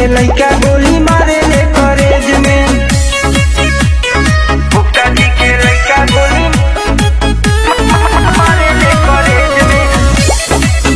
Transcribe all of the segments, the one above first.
लइका गोली मारे ले कॉलेज में गुप्ता जी के लइका गोली मारे ले कॉलेज में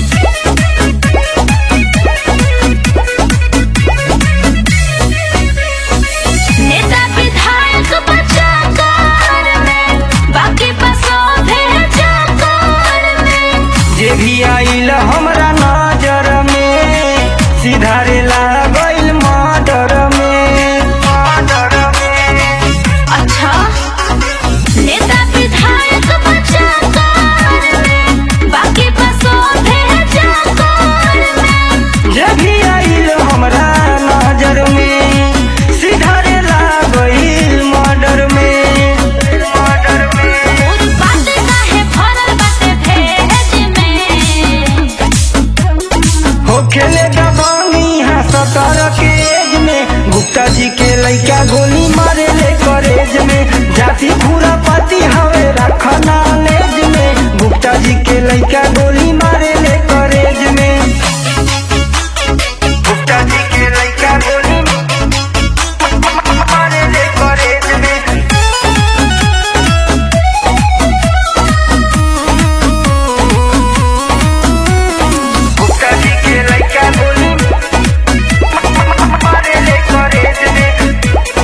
नेता विधायक बचा कार में बाकी बसो भेजा कार में जे भी आइल हमरा नजर में सिधारे लागल मर्डर में मर्डर में अच्छा नेता विधायक बचा कार में बाकी बसो भेजा कार में जे भी आइल हमरा नजर में सिधारे लागल मर्डर में मर्डर में उस बात काहे भरल बाटे भेज में हो खेले दबानी है सतर के एज में गुप्ता जी के लइका गोली मारे ले कॉलेज में जाति पूरा पति हवे रखना लेज में गुप्ता जी के लइका गोली मारे ले कॉलेज में गुप्ता जी के लइका गोली मारे ले कॉलेज में गुप्ता जी के लइका गोली मारे ले कॉलेज में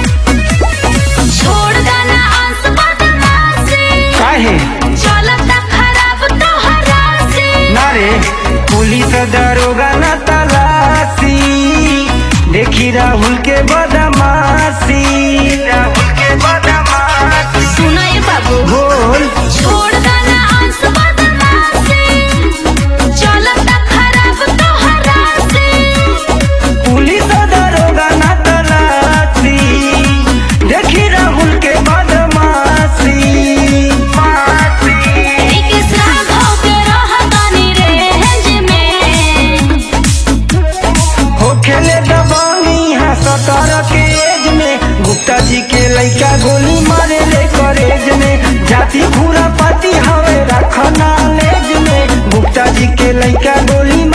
छोड़ देना आस बदमाशी काहे चलता खराब तोहरा से नारे पुलिस दरोगा न तलाशी देखी राहुल के बदमाशी राहुल के बदमाशी सुनो ये बाबू बोल छोड़ देना आस बदमाशी चलता खराब तोहरा से पुलिस दरोगा न तलाशी देखी राहुल के बदमाशी मासी एक राघव के रहतानी रेंज में हो खेले दबानी है सतर के एज में गुप्ता जी के लइका गोली मारे ले कॉलेज में जाति पूरा पाती हवे रखना लेज में गुप्ता जी के लइका गोली